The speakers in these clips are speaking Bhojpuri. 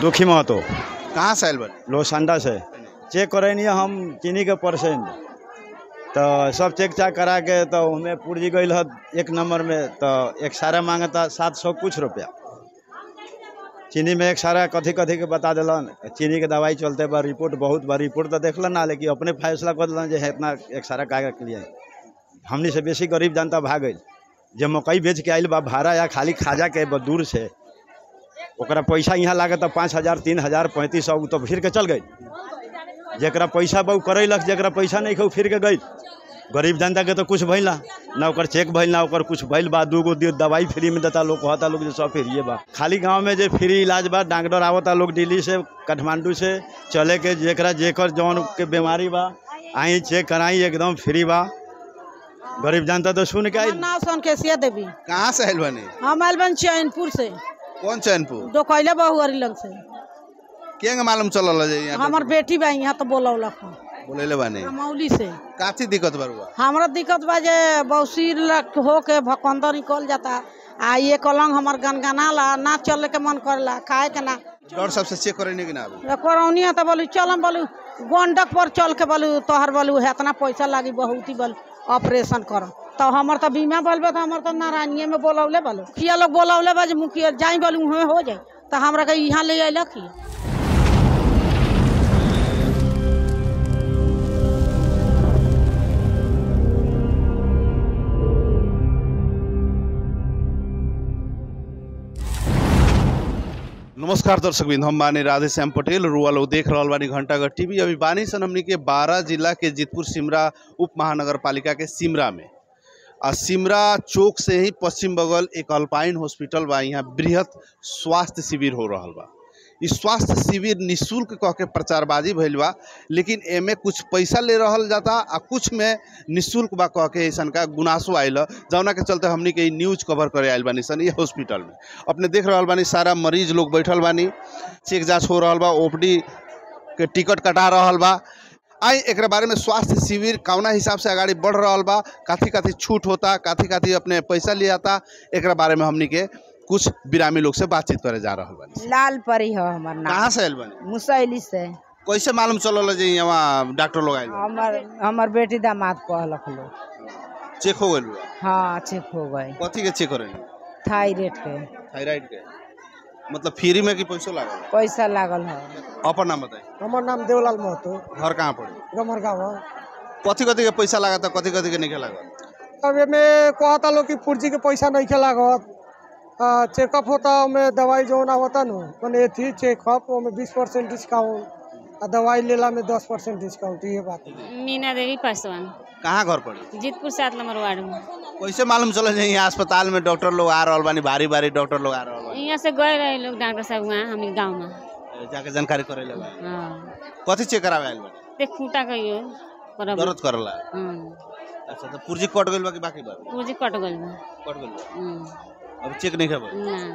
दुखी महतो कहाँ से आयल बने लोसांडा से चेक करैनी हम चीनी के परसेंट तो सब चेक चाक करा के तो हमें पुर्जी गई है एक नंबर में तो एक सारा मांगता सात सौ कुछ रुपया चीनी में एक सारा कथी कथी के बता दिलन चीनी के दवाई चलते बा रिपोर्ट बहुत बा रिपोर्ट तो देखलन ना लेकिन अपने फैसला कर दिलन जे है इतना एक सारा कागज के लिए हमनी से बेसी गरीब जनता भाग गई जे मकई बेच के आइल बा भाड़ा या खाली खाजा के बा दूर से ओकरा पैसा यहाँ लागत पाँच हजार तीन हजार पैंतीस सौ उ तो फिर के चल गई जरा पैसा बा उ करैलक जरा पैसा नहीं खा उ फिर के गई गरीब जनता के तो कुछ भइल ना ना ओकर चेक भइल ना ओकर कुछ भइल बा दूगो दे- दवाई फ्री में देता लोग कहता लोग जे सब फ्रीए बा खाली गांव में जे फ्री इलाज बा डॉक्टर आवता लोग दिल्ली से काठमांडू से चले के जेकरा जेकर जौन के बीमारी बा आई चेक कराई एकदम फ्री बा गरीब जनता तो सुन के आई नाव सोनकेसिया देवी कहाँ से आयल बने हम आयल बन चैनपुर से कौन चैनपुर डोकैले बहुअरी लग से केंगे मालूम चलल जे यहाँ हमार बेटी बा यहाँ तो बोलौलक हन बोलेले बानी मौली से काची दिक्कत बा हुआ हमरा दिक्कत बा जे बौसीर लग हो के भकंदर निकल जाता आ ये कलंग हमार गनगनाला ना चले के मन करला खाए के ना डॉक्टर साहब से चेक करे कि ना आवे करौनी है तो बोलू चलम बोलू गंडक पर चल के बोलू तोहर बोलू हेतना पैसा लागी बहुत ही बोल ऑपरेशन कर तो हमर तो बीमा बोलबे तो हमर तो नारायणिये में बोलौले बोलो मुखिया लोग बोलौले बा जे मुखिया जाई बोलू हुए हो जाए तो हमरा के यहाँ ले अयलक ही नमस्कार दर्शक बिंद हम बानी राधे श्याम पटेल रुआ लोग देख रहल बानी घंटाघर टीवी अभी बानी सन हमनी के बारह जिला के जीतपुर सिमरा उप महानगर पालिका के सिमरा में आ सिमरा चौक से ही पश्चिम बगल एक अल्पाइन हॉस्पिटल बा यहाँ बृहत स्वास्थ्य शिविर हो रहल बा इ स्वास्थ्य शिविर निशुल्क कह के प्रचारबाजी भइल बा लेकिन एमे कुछ पैसा ले रहल जाता आ कुछ में निशुल्क बा कह के ऐसन का गुनासो आइल ह, जौना के चलते हमनी के इ न्यूज कवर करे आइल बानी सन ये हॉस्पिटल में अपने देख रहल बानी सारा मरीज लोग बैठल बानी चेक जांच हो रहल बा ओपीडी के टिकट कटा रहल बा आई एकरा बारे में स्वास्थ्य शिविर कौना हिसाब से आगाड़ी बढ़ रहल बा काथी काथी छूट होता काथी काथी अपने पैसा लियाता एकरा बारे में हमनी के कुछ बिरामी लोग से बातचीत करे जा रहल बानी लाल परी हो हमर नाम कहाँ से आयल बानी मुसैली से कैसे मालूम चलल जे यहाँ डॉक्टर लोग आयल बा? हमर हमर बेटी दामाद कहलक लोग चेक हो गइल बा हाँ चेक हो गए कथी के चेक करें थायराइड के थायराइड के मतलब फ्री में कि पैसो लागल पैसा लागल है अपन नाम बताई हमार नाम देवलाल महतो घर कहाँ पड़ी गमरगाँव कथी कथी के पैसा लागत कथी कथी के नहीं लागल अब एमे कहता लोग कि पुर्जी के पैसा नहीं के लागत आ, चेकअप होता ओमे दवाई जौन आवता नु मने थी चेकअप ओमे बीस परसेंट डिस्काउंट आ दवाई लेला में दस परसेंट डिस्काउंट ये बात है मीना देवी पासवान कहाँ घर पड़ी जीतपुर सात नंबर वार्ड में कैसे मालूम चलल जे यहाँ अस्पताल में डॉक्टर लोग आ रहल बानी भारी भारी डॉक्टर लोग आ रहल बानी यहाँ से गए रहे लोग डॉक्टर साहब वहाँ हम गाँव में जाके जानकारी करे ले बा हाँ कथी चेक करावे आइल बानी देख खूटा कहियो करब दर्द करला हाँ अच्छा तो पुर्जी कट गइल बा कि बाकी बा पूजी कट गइल बा कट गइल बा हम्म, अब चेक नहीं खबर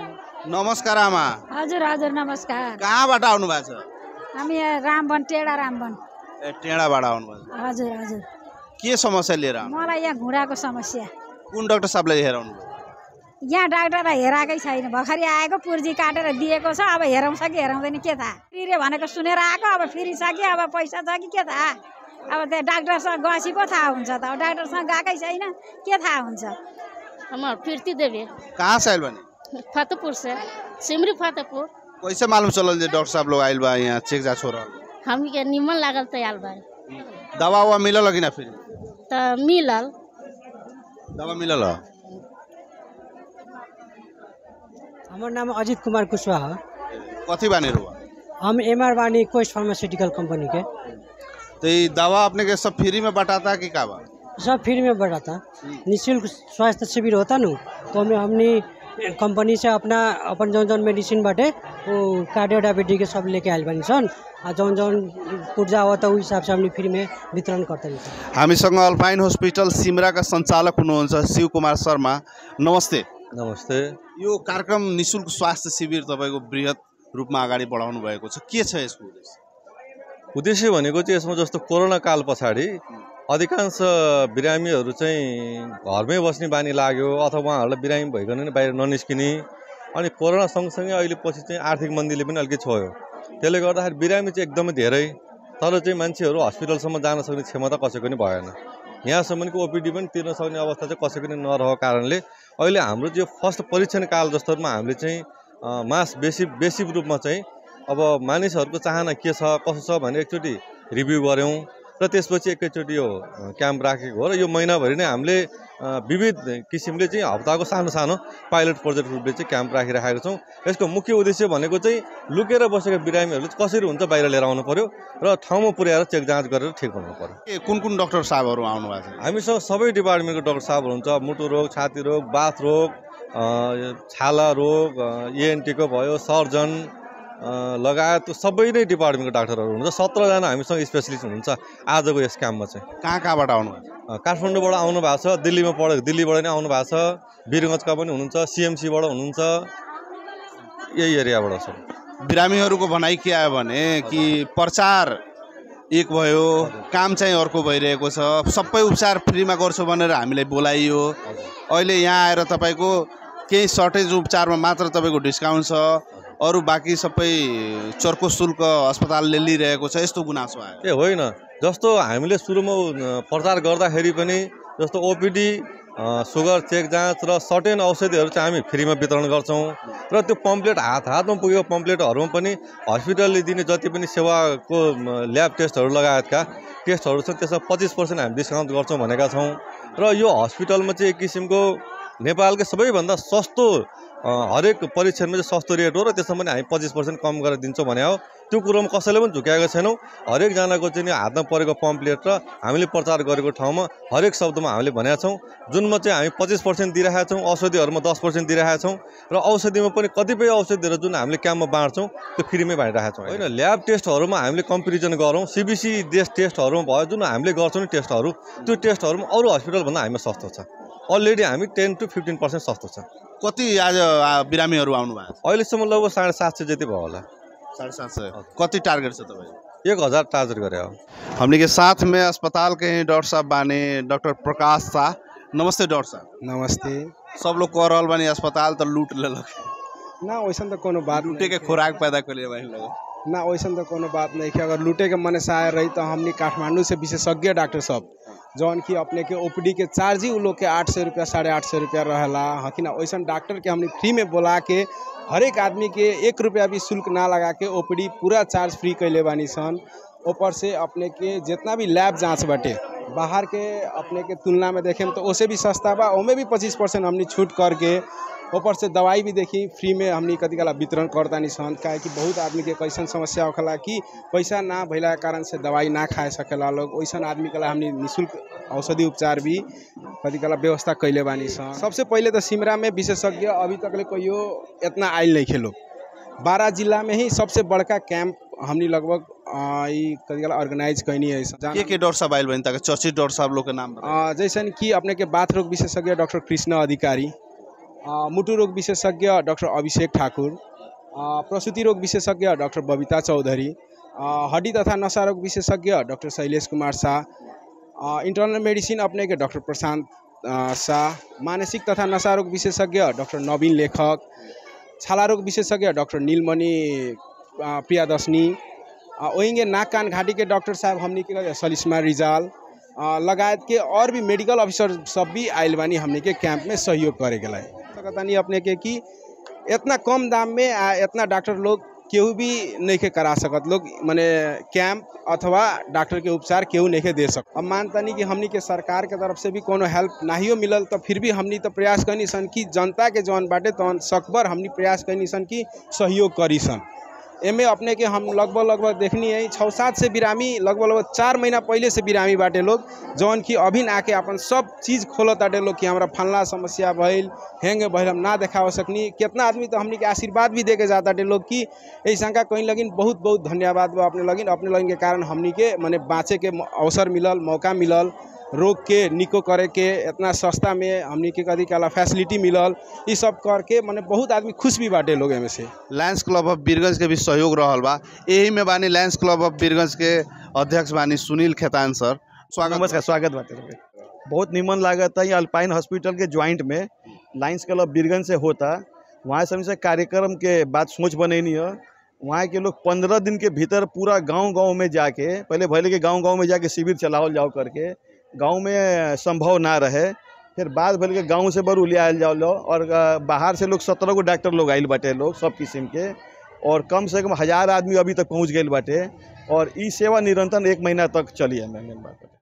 ना नमस्कार आमा हजुर हजुर नमस्कार कहाँबाट आउनु भएको छ हामी यहाँ रामवन टेढा रामवन ए टेढाबाट आउनु भएको छ हजुर हजुर के समस्या लिएर आउनु मलाई यहाँ घुँडाको समस्या कुन डाक्टर साहबलाई हेर आउनु यहाँ डाक्टरलाई हेराएकै छैन भर्खरै आएको पुर्जी काटेर दिएको छ अब हेराउँछ कि हेराउँदैन के थाहा फ्री भनेको सुनेर आएको अब फ्री छ कि अब पैसा छ कि के थाहा अब त्यो डाक्टरसँग गएपछि पो थाहा हुन्छ त अब डाक्टरसँग गएकै छैन के थाहा हुन्छ हमार कीर्ति देवी कहाँ से आइल बानी फतेहपुर से सिमरी फतेहपुर कैसे मालूम चलल जे डॉक्टर साहब लोग आइल बा यहाँ चेक जांच हो रहल बा? हम के निमन लागल तैयार बारे दवा उवा मिलल कि ना फिर तो मिलल दवा मिलल ह? हमार नाम अजित कुमार कुशवाहा कथी बानी रुआ हम एम आर बानी कोस्ट फार्मास्यूटिकल कंपनी के तो ये दवा अपने के सब फ्री में बटाता कि का बा सब फ्री में बढ़ा था निःशुल्क स्वास्थ्य शिविर होता नु तो हमें हमनी कंपनी से अपना अपन जौन जौन मेडिसिन बाटे वो कार्डियो डायबिटीज के सब लेके आयल बानी सन आ जौन जौन पुर्जा आवता उस हिसाब से हमनी फ्री में वितरण करते सन हामीसँग अल्पाइन हस्पिटल सिमराका सञ्चालक हुनुहुन्छ शिव कुमार शर्मा नमस्ते नमस्ते यो कार्यक्रम निशुल्क स्वास्थ्य शिविर तपाईँको बृहत रूपमा अगाडि बढाउनु भएको छ के छ यसको उद्देश्य उद्देश्य भनेको चाहिँ यसमा जस्तो कोरोना काल पछाडि अधिकांश बिरामीहरू चाहिँ घरमै बस्ने बानी लाग्यो अथवा उहाँहरूलाई बिरामी भइकन नै बाहिर ननिस्किने अनि कोरोना सँगसँगै अहिले पछि चाहिँ आर्थिक मन्दीले पनि अलिकति छोयो त्यसले गर्दाखेरि बिरामी चाहिँ एकदमै धेरै तर चाहिँ मान्छेहरू हस्पिटलसम्म जान सक्ने क्षमता कसैको पनि भएन यहाँसम्म कि ओपिडी पनि तिर्न सक्ने अवस्था चाहिँ कसैको पनि नरहेको कारणले अहिले हाम्रो जो फर्स्ट परीक्षण काल जस्तोमा हामीले चाहिँ अ, मास बेसी बेसी रूपमा चाहिँ अब मानिसहरूको चाहना के छ कसो छ भनेर एकचोटि रिभ्यू गऱ्यौँ र त्यसपछि एकैचोटि यो अ, क्याम्प राखेको हो र यो महिनाभरि नै हामीले अ, विविध किसिमले चाहिँ हप्ताको सानो सानो पाइलट प्रोजेक्ट रूपले चाहिँ क्याम्प राखिराखेका छौँ यसको मुख्य उद्देश्य भनेको चाहिँ लुकेर बसेका बिरामीहरू चाहिँ कसरी हुन्छ बाहिर लिएर आउनु पऱ्यो र ठाउँमा पुर्याएर चेक जाँच गरेर ठिक बनाउनु पऱ्यो के कुन कुन डक्टर साहबहरू आउनु भएको छ हामीसँग सबै डिपार्टमेन्टको डाक्टर साहबहरू हुन्छ मुटु रोग छाती रोग बाथ रोग अ, छाला रोग इएनटीको भयो सर्जन अ, लगायत सबै नै डिपार्टमेन्टको डाक्टरहरू हुनुहुन्छ सत्रजना हामीसँग स्पेसलिस्ट हुनुहुन्छ आजको यस काममा चाहिँ कहाँ कहाँबाट आउनु भएको छ अ, काठमाडौँबाट आउनु भएको छ दिल्लीमा पढ दिल्लीबाट नै आउनु भएको छ वीरगञ्जका पनि हुनुहुन्छ सिएमसीबाट हुनुहुन्छ यही एरियाबाट छ बिरामीहरूको भनाइ के आयो भने कि प्रचार एक भयो काम चाहिँ अर्को भइरहेको छ सबै उपचार फ्रीमा गर्छु भनेर हामीलाई बोलाइयो अहिले यहाँ आएर तपाईँको केही सर्टेज उपचारमा मात्र तपाईँको डिस्काउन्ट छ अरू बाँकी सबै चर्को शुल्क अस्पतालले लिइरहेको छ यस्तो गुनासो आयो ए होइन जस्तो हामीले सुरुमा अ, प्रचार गर्दाखेरि पनि जस्तो ओपिडी सुगर चेक जाँच र सर्टेन औषधिहरू चाहिँ हामी फ्रीमा वितरण गर्छौँ र त्यो पम्पलेट हात हातमा पुगेको पम्पलेटहरूमा पनि हस्पिटलले दिने जति पनि सेवाको म, ल्याब टेस्टहरू लगायतका टेस्टहरू छन् त्यसमा पच्चिस पर्सेन्ट हामी डिस्काउन्ट गर्छौँ भनेका छौँ र यो हस्पिटलमा चाहिँ एक किसिमको नेपालकै सबैभन्दा सस्तो अ, हरेक परीक्षणमा चाहिँ सस्तो रेट हो र त्यसमा पनि हामी पच्चिस पर्सेन्ट कम गरेर दिन्छौँ भने हो त्यो कुरोमा कसैले पनि झुक्याएको छैनौँ हरेकजनाको चाहिँ नि हातमा परेको पम्पलेट र हामीले प्रचार गरेको ठाउँमा हरेक शब्दमा हामीले भनेका छौँ जुनमा चाहिँ हामी पच्चिस पर्सेन्ट दिइरहेका छौँ औषधिहरूमा दस पर्सेन्ट दिइरहेका छौँ र औषधिमा पनि कतिपय औषधिहरू जुन हामीले क्याम्पमा बाँड्छौँ त्यो फ्रीमै बाँडिरहेका छौँ होइन ल्याब टेस्टहरूमा हामीले कम्पेरिजन गरौँ सिबिसी देश टेस्टहरूमा भयो जुन हामीले गर्छौँ नि टेस्टहरू त्यो टेस्टहरूमा अरू हस्पिटलभन्दा हामीमा सस्तो छ अलरेडी हामी टेन टु फिफ्टिन पर्सेन्ट सस्तो छ कति आज आ, बिरामीहरू आउनु भएको छ अहिलेसम्म लगभग साढे सात सय जति भयो होला साढे सात सय कति टार्गेट छ तपाईँको एक हजार टार्गेट गरे हो हमने के साथ में अस्पताल के ही डॉक्टर साहब बानी डॉक्टर प्रकाश शाह नमस्ते डॉक्टर साहब नमस्ते सब लोग कह रहल बानी अस्पताल तो लूट लेलक ना वैसन तो कोनो बात लूटे के खुराक पैदा कर लिए बानी लोग ना वैसन तो कोनो बात नहीं है अगर लूटे के मन से आए रही तो हमने काठमांडू से विशेषज्ञ डॉक्टर सब जौन की अपने के ओपीडी के चार्ज ही उ लोग के आठ सौ रुपया साढ़े आठ सौ रुपया रहेला हकी ना वैसन डॉक्टर के हमने फ्री में बोला के हर एक आदमी के एक रुपया भी शुल्क ना लगा के ओपीडी पूरा चार्ज फ्री कैले बानी सन ऊपर से अपने के जितना भी लैब जांच बाटे बाहर के अपने के तुलना में देखें तो ओसे भी सस्ता बा ओमे भी पच्चीस परसेंट हमने छूट करके ऊपर से दवाई भी देखी फ्री में हमनी कति कला वितरण करतानी सन काहे कि बहुत आदमी के कैसन समस्या होखेला कि पैसा ना भइला के कारण से दवाई ना खाए सकेला लोग वैसन आदमी के ला हमनी निःशुल्क औषधि उपचार भी कति कला व्यवस्था कैले बानी सन सबसे पहिले तो सिमरा में विशेषज्ञ अभी तक ले कहियो इतना आयल नहीं खेलो बारह जिला में ही सबसे बड़का कैंप हमनी लगभग अ, ई कति कला ऑर्गेनाइज कैनी है के के डॉक्टर साहब आयल बानी ताकि चर्चित डॉक्टर साहब लोग के नाम बताओ। अ, जैसन कि अपने के बाथ रोग विशेषज्ञ डॉक्टर कृष्ण अधिकारी अ, मुटु रोग विशेषज्ञ डॉक्टर अभिषेक ठाकुर अ, प्रसूति रोग विशेषज्ञ डॉक्टर बबीता चौधरी अ, हड्डी तथा नशा रोग विशेषज्ञ डॉक्टर शैलेश कुमार शाह अ, इंटरनल मेडिसिन अपने के डॉक्टर प्रशांत अ, शाह मानसिक तथा नशा रोग विशेषज्ञ डॉक्टर नवीन लेखक छाला रोग विशेषज्ञ डॉक्टर नीलमणि अ, प्रियादर्शनी अ, ओहिंगे नाक कान घाटी के डॉक्टर साहब हमनी के सलिस्मा रिजाल अ, लगायत के और भी मेडिकल ऑफिसर सब भी आयल बानी हमनी के कैंप में सहयोग करे के लाए सकतानी अपने के कि इतना कम दाम में आ इतना डॉक्टर लोग केहू भी नहीं के करा सकत लोग माने कैंप अथवा डॉक्टर के उपचार केहू नहीं के दे सक अब मानतानी कि हमनी के सरकार के तरफ से भी कोनो हेल्प नाहियो मिलल तो फिर भी हमनी तो प्रयास करनी सन कि जनता के जौन बाटे तौन सकबर हमनी प्रयास करनी सन कि सहयोग करी सन एमे अपने के हम लगभग लगभग देखनी है छः सात से बिरामी लगभग लगभग चार महीना पहले से बिरामी बाटे लोग जौन कि अभी आके अपन सब चीज़ खोलत ताटे लोग कि हमरा फलना समस्या भइल हेंग भइल हम ना देखाव सकनी कितना आदमी तो हमनी के आशीर्वाद भी दे के जाता लोग कि ऐ शंका कहीं लगिन बहुत बहुत धन्यवाद बा अपने लगिन अपने लगिन के कारण हमनी के मने बाँचे के म- अवसर मिलल मौका मिलल रोग के निको करे के इतना सस्ता में हमनी के कदी काला फैसिलिटी मिलल ई सब करके मने बहुत आदमी खुश भी बाटे लोग एमे से लायंस क्लब ऑफ बीरगंज के भी सहयोग रहल बा यही में बानी लायंस क्लब ऑफ बीरगंज के अध्यक्ष बानी सुनील खेतान सर स्वागत नमस्कार स्वागत बात बहुत निमन लागत है ये अल्पाइन हॉस्पिटल के ज्वाइंट में लाइन्स क्लब बीरगंज से होता वहाँ से हमसे कार्यक्रम के बात सोच बनैनी है वहाँ के लोग पंद्रह दिन के भीतर पूरा गांव गांव में जाके पहले भले के गांव गांव में जाके शिविर चलाओ जाओ करके गांव में संभव ना रहे फिर बाद भले के गांव से बरू ले आयल जाओ लो और अ, बाहर से लोग सत्रह गो डॉक्टर लोग आइल बाटे लोग सब किस्म के और कम से कम हजार आदमी अभी तक पहुँच गए बाटे और ई सेवा निरंतर एक महीना तक चली है मेन बात